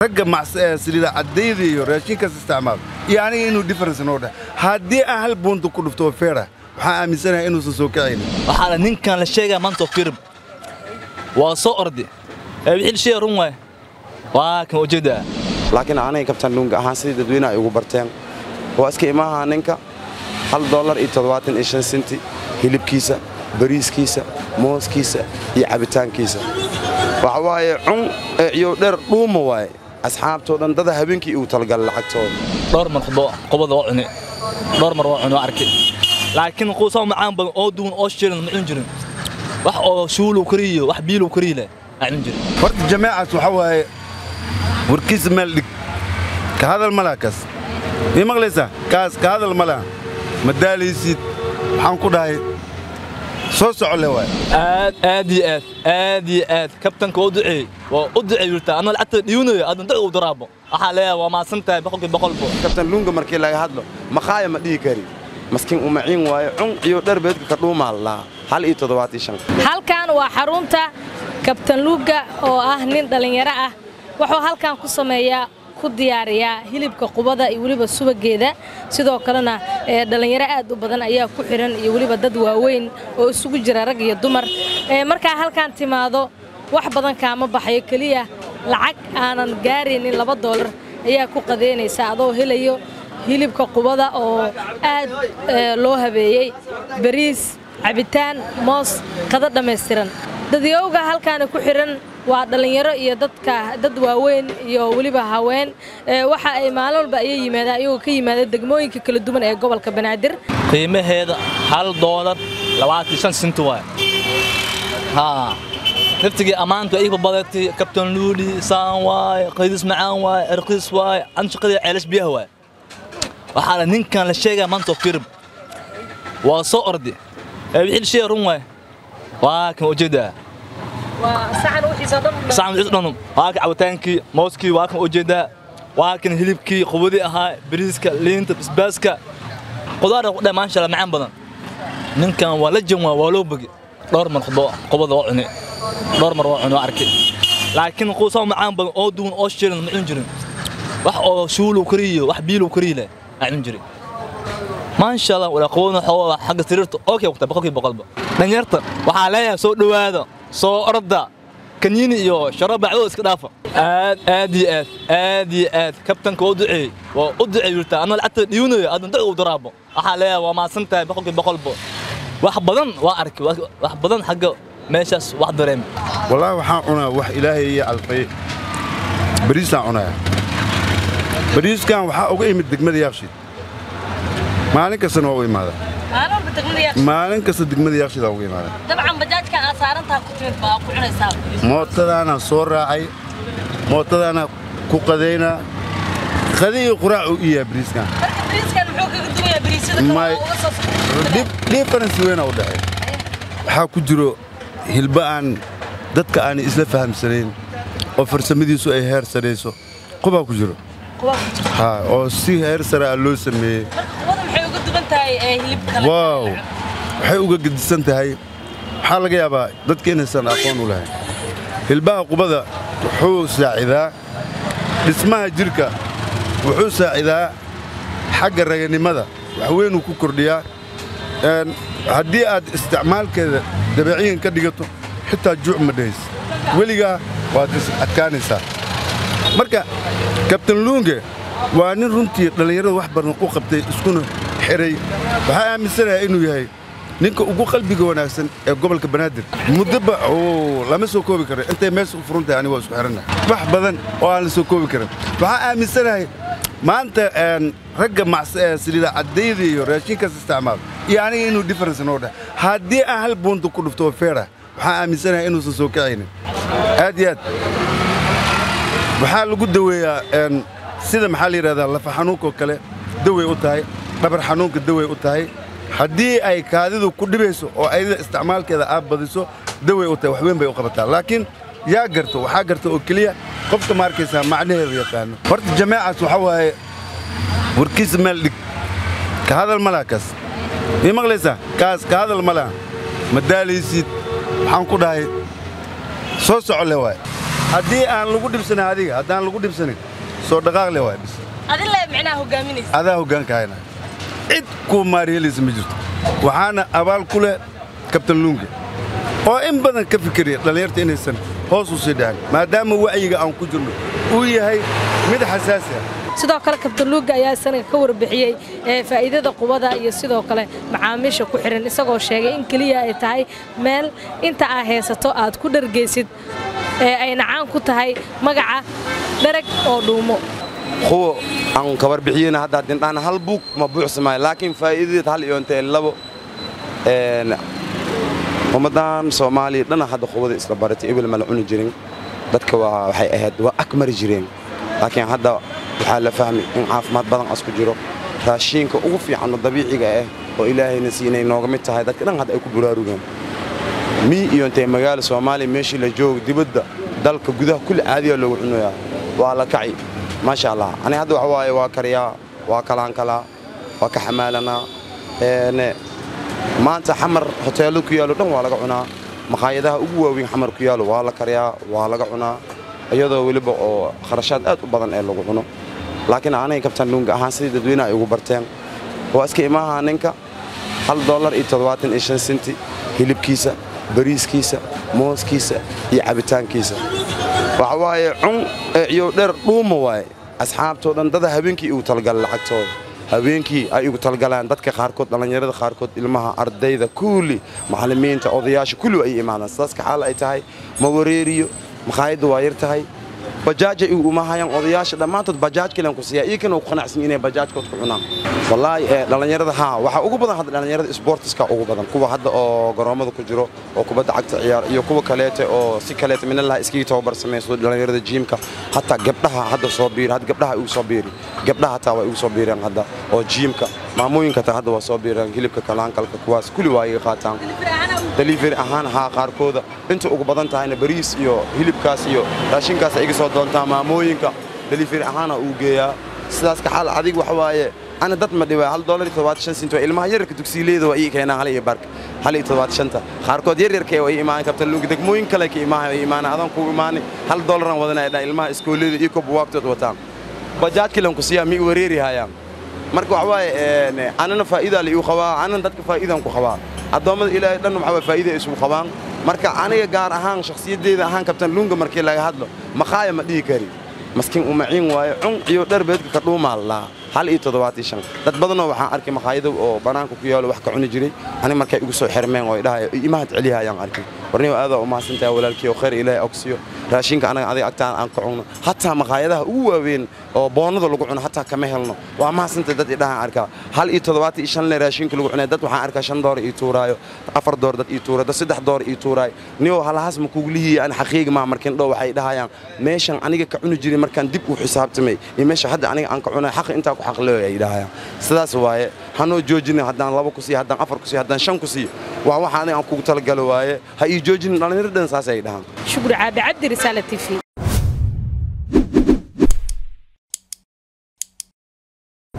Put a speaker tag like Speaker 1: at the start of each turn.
Speaker 1: ragga saliida caddayda iyo raashinkaas isticmaalo iyo aniga inuu difference noo dheh haddii aan hal buunta ku dhufto oo feera waxaan aaminsanahay inuusan soo kacaynin
Speaker 2: waxaana ninkan la sheegaa maanta oo firim waa soo ordi ee wixii shay run waay waa kan ujeedaa
Speaker 3: laakiin aniga kabtan luunga ahaan sidii dadweynaha ay ugu barteen waa iska imaha ninka hal dollar iyo toddobaatan iyo shan senti hilibkiisa bariiskiisa mooskiisa iyo cabitaankiisa waxa waaye cun iyo dheer dhuuma waaye asxaabtoo dhan dada habeenkii igu talagalay lacagtooda
Speaker 2: dhowr mar khudbo qobada waa cuni dhowr mar waa cuni waa arkay laakiin quusaa macaan badan oo duwan oo shiilan ma cun jirin wax oo shuulu kariyo wax biilu kariyo leh aan cun jirin
Speaker 1: horta jameecaas waxa waaye warkiisa meel dhig ka hadal ma laha kaas mii maqlaysaa kaas ka hadal ma laha ma daalaysid waxaan ku dhahay soo soco le waay
Speaker 2: aad aad iyo aad aad iyo aad kabtanka waa u duceeyey waa u duceey yurtaa anoo lacagta dhiwanayo aadan duc u daraabo waxaa leeyahay waa mahadsan tahay boqolkii boqolbo
Speaker 3: kabtan luunga markii laga hadlo maqaaya ma dhihi kari maskiin umaciin waaye cun iyo dheer beedka ka dhuumaa lahaa hal iyo toddobaatiyo shan
Speaker 4: halkan waa xarunta kabtan luuga oo ah nin dhallinyaro ah wuxuu halkan ku sameeyaa ku diyaariyaa hilibka qubada iyo weliba subageeda sidoo kalena dhallinyaro aad u badan ayaa ku xihan iyo weliba dad waaweyn oo isugu jira rag iyo dumar markaa halkan timaado wax badan kaama baxayo keliya lacag aanan gaaraynin laba doolar ayaa ku qadeynaysa adoo helayo hilibka qubada oo aad loo habeeyey bariis cabitaan moos qado dhammaystiran dadyowga halkaana ku xihan waa dhallinyaro iyo dadka dad waaweyn iyo weliba haween waxa ay maalin walba ayay yimaadaan iyagoo ka yimaada degmooyinka kala duwan ee gobolka banaadir
Speaker 2: qiimaheeda hal doolar labaatan shan senti waay haa naftigii ammaantu iiba badatay kabtan luuli saan waaye qaydis macaan waaye erqiis waaye anshaqadii ceelash biyaha waaye waxaana ninkan la sheegaa maanta oo firim waa soo ordi ee wixii shay run waay waa kan ujeedaa sacan wixii dhanum waa kan cabitaankii mooskii waa kan ujeedaa waa kan hilibkii qubadii ahaa bariiska liinta basbaaska qudaarna ku dheh maasha Allah macaan badan ninkan waa la jan waa waa loo bogi dhowr mar khudbo qubada waa cuni dhowr mar waa cuni waa arkay laakiin quusaa macaan badan oo duwan oo shiilan ma cun jirin wax oo shuulu kariyo wax biilu kariyo leh aan cun jirin maasha Allah wala qowna xoola xagga sariirta okay waqti boqolkii boqolba dhalinyarta waxaa leeyahay soo dhawaada soo orda kaniini iyo sharab bacdo iska dhaafa aad aad iyo aad aad iyo aad kabtanka waa u duceeyey waa u duceey yurtaa anoo lacagta dhiwanayo aadan duc u daraabo waxaa leeyahay waa mahadsan tahay boqolkii boqolbo wax badan waa arkay wax badan xagga meeshaas wax dareem
Speaker 1: wallaahi waxaan cunaa wax ilaahay iyo alfay bariisaan cunaya bariiskan waxaa uga imid degmada yaaqshiid maalin kastana waa u imaada maalin kasta degmada yaaqshiida uga imaada
Speaker 4: dabcan bajaajkan aad saarantaha ku timid baa ku cunaysaa
Speaker 1: mootadaanaan soo raacay mootadaana ku qadaynaa qadi iyo quraac uu iyaa bariiskan
Speaker 4: bariiskan muxuu kaga duwayaa bariisyada
Speaker 1: may difference weyn u dhexay waxaa ku jiro hilba aan dadka aan isla fahamsanayn oo farsamadiisu ay heer sarayso qubaa ku jiro ha oo si heer sare ah loo sameeyey waaw waxay uga gedisan tahay waxaa laga yaabaa dadka inaysan aqoon u lahayn hilbaha qubada wuxuu saacidaa dhismaha jidhka wuxuu saacidaa xagga raganimada wax weynuu ku kordhiyaa haddii aad isticmaalkeeda dabeeciyan ka dhigato xitaa juuc ma dhahays weligaa waad is adkaanaysaa marka kabtan luunge waa nin runtii dhallinyarada wax badan u qabtay iskuna xiray waxaa aaminsanayaa inuu yahay ninka ugu qalbiga wanaagsan ee gobolka banaadir muddoba lama soo koobi karo intay meesha u furan tahay aniga waa isku xiranna wax badan oo aan la soo koobi karin waxaa aaminsanahay maanta ragga saliida caddayda iyo raashinkaas isticmaalo iyo aniga inuu difference noo dheh haddii aan hal buunta ku dhufto oo feera waxaan aaminsanahay inuusan soo kacaynin aad iyo aad waxaa lagu daweeyaa sida maxaa la yidhahdaa lafa xanuunkoo kale dawey u tahay dhabar xanuunka dawey u tahay haddii ay kaadidu ku dhibayso oo ayada isticmaalkeeda aad badiso dawey u tahay wax weyn bay u qabataa laakiin yaa garto waxaa garta oo keliya qofka ma arkaysaa macnaheedu yaqaano horta jameecaas waxa waaye warkiisa meel dhig ka hadal ma laha kaas mii maqlaysaa kaas ka hadal ma laha ma daalaysid waxaan ku dhahay soo soco le waay haddii aan lagu dhibsanin adiga haddaan lagu dhibsanin soo dhaqaaqle waay bis
Speaker 4: adile micnaha hogaaminaysa
Speaker 1: adaa hoggaanka hayna cid kuu maariyelaysa ma jirto waxaana abaal ku leh kabtan luunga oo in badan ka fikiraya dhallinyarta inaysan hoos u sii dhacin maadaama wacyiga aan ku jirno uu yahay mid xasaasi ah
Speaker 4: sidoo kale kabtan luuga ayaa isanaga ka warbixiyey ee faa'iidada qubada iyo sidoo kale macaamiisha ku xidhan isagoo sheegay in keliya ay tahay meel inta aa haysato aad ku dhargaysid ee ayna caan ku tahay magaca dharag oo dhuumo
Speaker 3: kuwa aan ka warbixiyeyna hadda dindhaan hal buug ma buuxsamaayo laakiin faa'iidadeed hal iyo intee labo een ummaddan soomaaliya dhana hadda qubada isla baratay ebel ma la cuni jirin dadka waa waxay ahayd waa ag mari jireen laakiin hadda waxaa la fahmi in caafimaad badan asku jiro raashiinka ugu fiican oo dabiiciga ah oo ilaahayna siinay nooga mid tahay dadka dhan hadda ay ku buraarugeen mii iyo intee magaala soomaaliya meeshii la joogo dibadda dalka gudaha kulli caadiya loogu cunayaa waa la kaci maasha allah ani hadda waxa waaye waa kariyaa waa kalaankalaa waa ka xamaalanaa een maanta xamar hoteello ku yaallo dhan waa laga cunaa makhaayadaha ugu waaweyn xamar ku yaallo waa la kariyaa waa laga cunaa iyadoo weliba oo kharashaad aad u badan ee lagu cuno laakiin anay kabtan luunga ahaan sidii dadweynaha ay ugu barteen waa iska imaaha ninka hal dollar iyo toddobaatan iyo shan senti hilibkiisa bariiskiisa mooskiisa iyo cabitaankiisa waxa waaye cun iyo dheer dhuuma waaye asxaabtoo dhan dada habeenkii igu talgala lacagtooda habeenkii ay igu talgalaan dadka qaarkood dhallinyarada qaarkood ilmaha ardayda kulli macallimiinta odayaasha kulli ay imaadaan sidaas kaxaal ay tahay ma wareeriyo makhaayadda waa yar tahay bajaajay igu umahayaan odayaasha dhammaantood bajaaj kalen ku siiya iyo kana ku qanacsan inay bajaajkood ku cunaan wallaahi ee dhallinyarada haa waxaa ugu badan hadda dhallinyarada sportiska ugu badan kuwa hadda oo garoomada ku jiro oo kubadda cagta ciyaar iyo kuwa kaleete oo si kaleete minallaha iskaga tababar sameeyso dhallinyarada jiimka hataa gabdhaha hadda soo biiri hadda gabdhaha igu soo biiri gabdhaha hataa waa igu soo biireen hadda oo jiimka maamooyinka hataa hadda waa soo biireen hilibka kalaankalka kuwaas kulli waa iga qaataan delivery ahaan haa qaarkooda inta ugu badan tahayna bariis iyo hilibkaas iyo raashinkaas ay iga soo doontaa maamooyinka delivery ahaana uu geeyaa sidaas ka xaal adig waxa waaye ana dad ma dhibaa hal dollar iyo toddobaatan shan sent waa ilmaha yararka dugsiileeda waa ii keenaa hal iyo barka hal iyo toddobaatan shanta qaarkood yaryarka waa ii imaan kabtan luuga degmooyin kale ka imaahay waa imaana adan ku imaani hal dollaran wadanaya dhaa ilmaha iskoolada iyo kuwa buwaagtood wataan bajaaj kilan ku siiyaa mi wareeri hayaan marka waxa waaye anana faa'iidaa la igu qabaa anana dadka faa'iidaan ku qabaa addoommada ilaahay dhan waxaa faa'iida ay isugu qabaan marka aniga gaar ahaan shakhsiyaddeeda ahaan kabtan luunga markii laga hadlo maqaaya ma dhihi kari maskiin umaciin waaye cun iyo dhar beedka ka dhuumaa laa hal iyo toddobaatan shan dad badanoo waxaan arkay makhaayado oo bannaanka ku yaalo wax ka cuni jiray aniga markay igu soo xirmeen oo idhahay imahad celiha ayaan arkay warniyo aadaa u mahadsantahay walaalkii oo khayr ilaahay ogsiyo raashinka anaga adiga agtaan aan ka cunno hataa makhaayadaha ugu waaweyn oo boonnada lagu cuno hataa kama helno waa mahadsantahay dad idhahaan arkaa hal iyo toddobaatan iyo shan le raashinka lagu cunay dad waxaan arkaa shan doora ii tuuraayo afar door dad ii tuura dad saddex door ii tuuraayo niyow halahaas ma kugu lihiya aan xaqiiga maa markin dhow waxay dhahayaan meeshan aniga ka cuni jiray markaan dib u xisaabtamay iyo meesha hadda aniga aan ka cunay xaq intaa ku xaqleeyo ay dhahayaan sidaas waaye hanoo joojina haddaan laba ku siiyo haddaan afar ku siiyo haddaan shan ku siiyo waa waxa aniga aan kugu talagalo waaye ha ii joojinin dhallinyaro dhan saas ay dhahaan
Speaker 4: shukri caabi cabdi risaala t v